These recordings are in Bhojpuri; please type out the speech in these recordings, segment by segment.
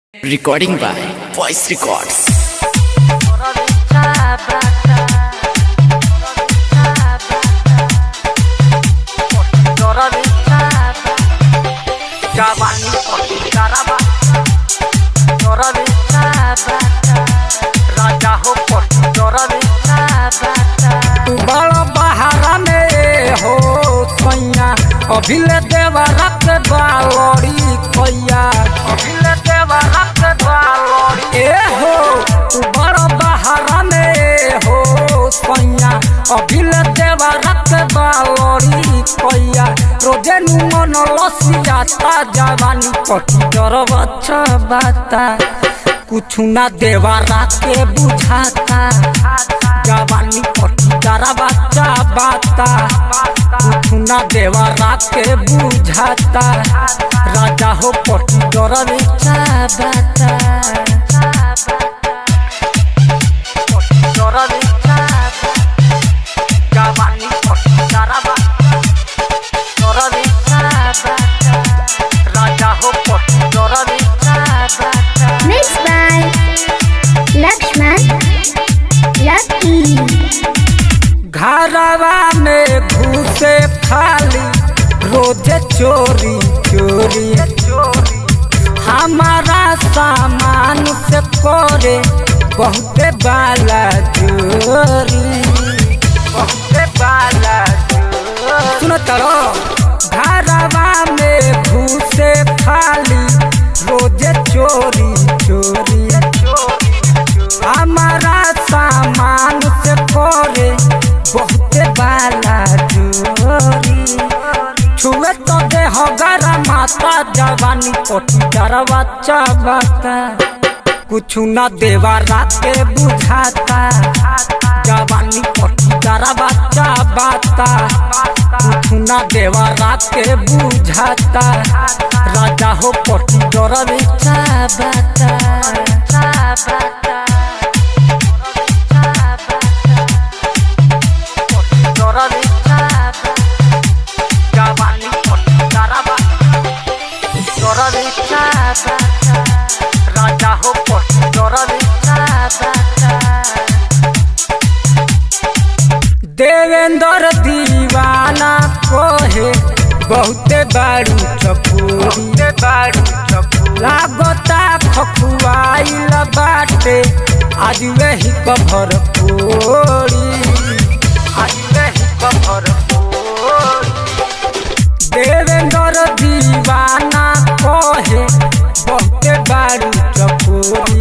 Recording by Voice Records. Jawani poti karaba Dora bicha bata Raja हो पटी दora बिचा bata तू बड़ा बहारा में हो सैया अभिले देवा रख बालोड़ी कैया अभिले देवा रख बालोड़ी ए हो तू बड़ा बहारा में हो सैया अभिले देवा रख बालोड़ी कैया रोजे नु मन लसियाता जवानी पटी डर बच्चा बाता कुछ ना देवा राके बुझाता जवानी पटी डरा बच्चा बाता कुछ ना देवा राके बुझाता राजा हो पटी डर बच्चा बाता पटी डर बच्चा जवानी पटी डरा बाता डर बच्चा बाता राजा हो पटी डर बच्चा बाता Mixed by Lakshman Lucky. घरवा में घुसे खाली रोजे चोरी चोरी हमारा सामान से करे बहुते बाला चोरी बहुते बाला चोरी सुनो तरो घरवा में घुसे खाली रोजे चोरी चोरी हमारा सामान से करे बहुते बाला चोरी छुए तो दे हो गरा माता जवानी कोठी डरा बच्चा बाता कुछ न देवा राते बुझाता जवानी कोठी डरा बच्चा बाता कुछ न देवा राते बुझाता राजा हो कोठी डरा बच्चा बाता डरा बच्चा जवानी कोठी डरा डरा बच्चा राजा हो कोठी डरा बच्चा देवेंद्र दीवाना कोहे बहुते बारू चपूरी बारू चपूरी लागता खखुआइल बाटे आज वही कभर पोरी आज वही कभर पोरी देवेंद्र दीवाना कहे बहुते बारू चपूरी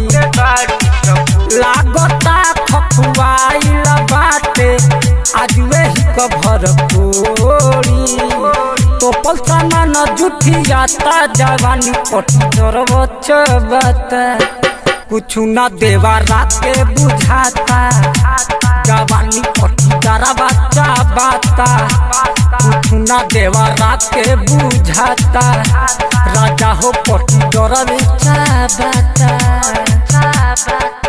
लागता खखुआइल बाटे आज वही कभर कोरी तो पलसाना न जुठी जाता जवानी पटी तोर बता कुछ न देवा राते बुझाता जवानी पटी तारा बच्चा बाता कुछ न देवा राते बुझाता राजा हो पटी डर बच्चा बाता